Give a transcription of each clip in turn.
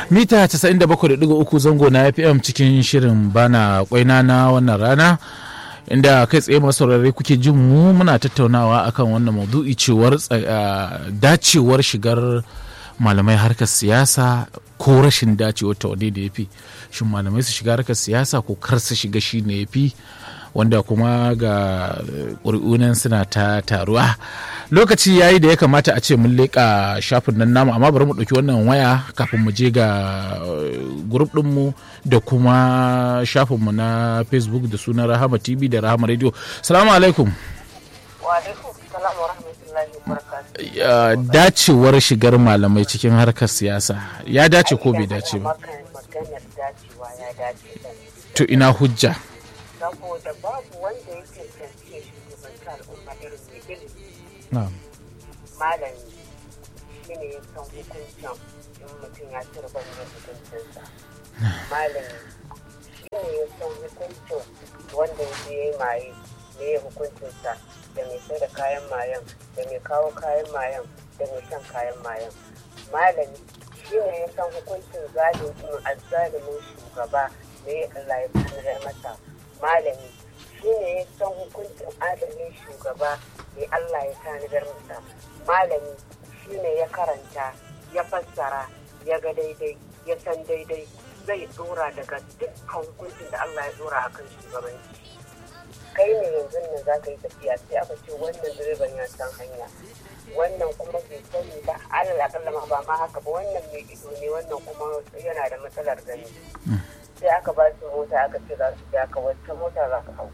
mita 97.3 zango na fm cikin shirin bana kwaina na wannan rana inda kai tsaye masu saurare kuke jin mu muna tattaunawa akan wannan maudu'i cewar dacewar shigar malamai harkar siyasa ko rashin dacewar ta wadai da ya fi shin malamai su shiga harkar siyasa ko kar su shiga shi ne ya fi wanda kuma ga ƙuri'unan suna ta taruwa lokaci ya yi da ya kamata a ce mun leƙa shafin nan namu amma bari mu ɗauki wannan waya kafin mu je ga grup ɗinmu da kuma shafinmu na facebook da sunan rahama tv da rahama radio salamu alaikum dacewar shigar malamai cikin harkar siyasa ya dace ko bai dace ba to ina hujja saboda babu wanda ya cancanci ya shugabanci al'umma irin mai ilimi malami shi ne ya san hukuncin in mutum ya ci riban yin hukuncinsa malami shi ne ya san hukuncin wanda ya je yi maye me ya hukuncinsa da mai sai da kayan mayan da mai kawo kayan mayan da mai shan kayan mayan malami shi ne ya san hukuncin zalimin azzalimin shugaba da ya Allah ya sanar masa malami shi ne ya san hukuncin adalin shugaba mai Allah ya tanadar masa malami shi ne ya karanta ya fassara ya ga daidai ya san daidai zai dora daga dukkan hukuncin da Allah ya dora akan shugabanci kai ne yanzu nan za ka yi tafiya sai aka ce wannan direban ya san hanya wannan kuma bai sani ba alal akalla ma ba ma haka ba wannan mai ido ne wannan kuma yana da matsalar gani sai aka ba su mota aka ce za su ja ka wata mota za ka hau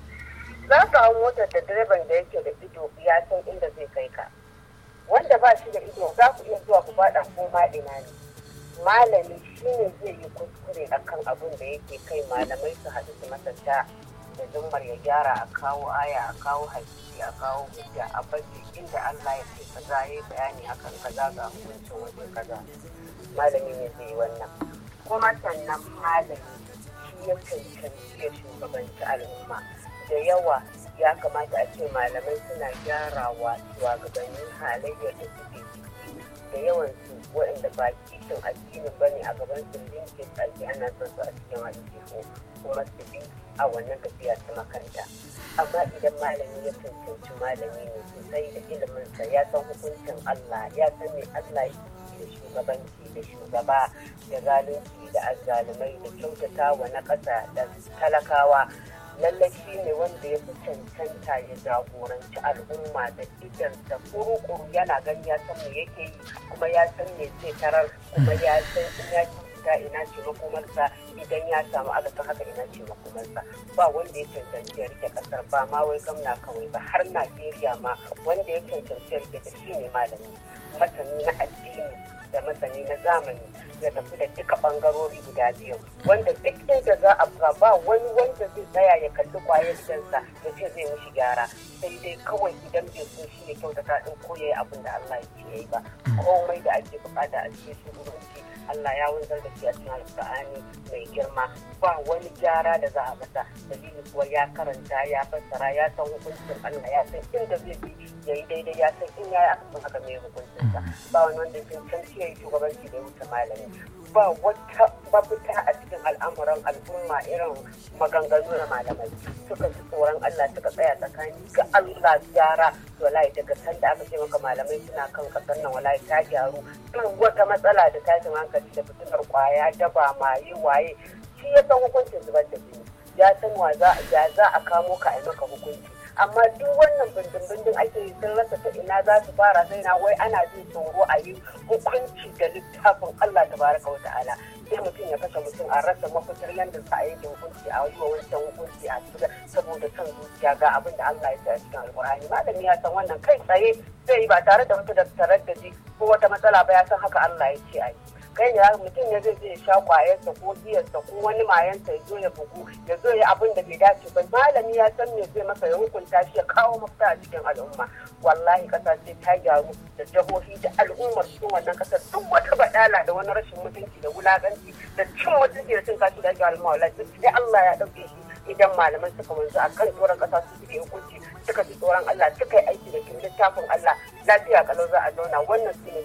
za ka hau motar da direban da yake da ido ya san inda zai kai ka wanda ba shi da ido za ku iya zuwa ku faɗa ko ma ina ne malami shi ne zai yi kuskure akan abin da yake kai malamai su haɗu su masanta da zummar ya gyara a kawo aya a kawo hadisi a kawo hujja a baje inda Allah ya ce kaza ya yi bayani akan kaza ga hukuncin waje kaza malami ne zai yi wannan kuma sannan malami shi ya cancanci ya shugabanci al'umma da yawa ya kamata a ce malamai suna gyarawa shugabannin halayyar da suke ciki da yawan su waɗanda ba kishin addini ba ne a gaban su linke tsaki ana son su a cikin aljihu kuma su bi a wannan tafiya ta makaranta amma idan malami ya cancanci malami ne sosai da iliminsa ya san hukuncin Allah ya san me Allah da shugabanci da shugaba da zalunci da azzalumai da kyautata wa na ƙasa da talakawa lallai shi ne wanda ya fi cancanta ya jagoranci al'umma da idansa kuru-kuru yana gani ya san me yake yi kuma ya san me zai tarar kuma ya san in ya ta ina ce makomarsa idan ya samu akasin haka ina ce makomarsa ba wanda ya cancanci ya rike kasar ba ma wai gamna kawai ba har najeriya ma wanda ya cancanci ya rike ta shi ne malami masani na addini da masani na zamani ya tafi da duka bangarori guda biyu wanda duk inda za a buga ba wani wanda zai tsaya ya kalli kwayar gidansa da ce zai mishi gyara sai dai kawai idan bai so shi ne kyautata din ko yayi abin da Allah ya ce yayi ba komai da ake bukata a cikin shugabanci Allah ya wanzar da shi a cikin alƙur'ani mai girma ba wani gyara da za a masa dalili kuwa ya karanta ya fassara ya san hukuncin Allah ya san inda zai bi ya yi daidai ya san in ya yi akasin haka mai hukuncinsa ba wani wanda ya cancanci ya yi shugabanci da ya wuce malami ba wata mafita a cikin al'amuran al'umma irin maganganu na malamai suka ji tsoron Allah suka tsaya tsakani ga Allah gyara wallahi daga sanda aka ce maka malamai suna kan kasar nan wallahi ta gyaru duk wata matsala da tashin hankali da fitinar kwaya daba maye waye shi ya san hukuncin zubar da jini ya san wa za a kamo ka a maka hukunci amma duk wannan bindin-bindin ake yi sun rasa ta ina za su fara sai na wai ana jin tsoro a yi hukunci da littafin Allah ta baraka wa ta'ala sai mutum ya kashe mutum a rasa mafitar yadda za a yi da hukunci a yi wa wancan hukunci a cikin saboda son zuciya ga abin da Allah ya sa a cikin alkur'ani malami ya san wannan kai tsaye zai yi ba tare da wata da taraddaji ko wata matsala ba ya san haka Allah ya ce a yi kai ne mutum ya zai je ya sha kwayarsa ko giyarsa ko wani mayansa ya zo ya bugu ya zo ya abin da bai dace ba malami ya san me zai masa ya hukunta shi ya kawo mafita a cikin al'umma wallahi kasa sai ta gyaru da jihohi da al'ummar cikin wannan kasar duk wata badala da wani rashin mutunci da wulakanci da cin mutunci da cin kashi da ake al'umma wallahi duk sai Allah ya dauke shi idan malaman suka wanzu a kan tsoron kasa su suke hukunci suka ji tsoron Allah suka yi aiki da littafin Allah lafiya kalau za a zauna wannan su ne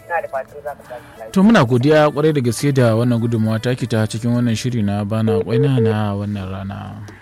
na da fatan za ka tashi lafiya to muna godiya kwarai da gaske da wannan gudunmawa taki ta cikin wannan shiri na bana kwaina na wannan rana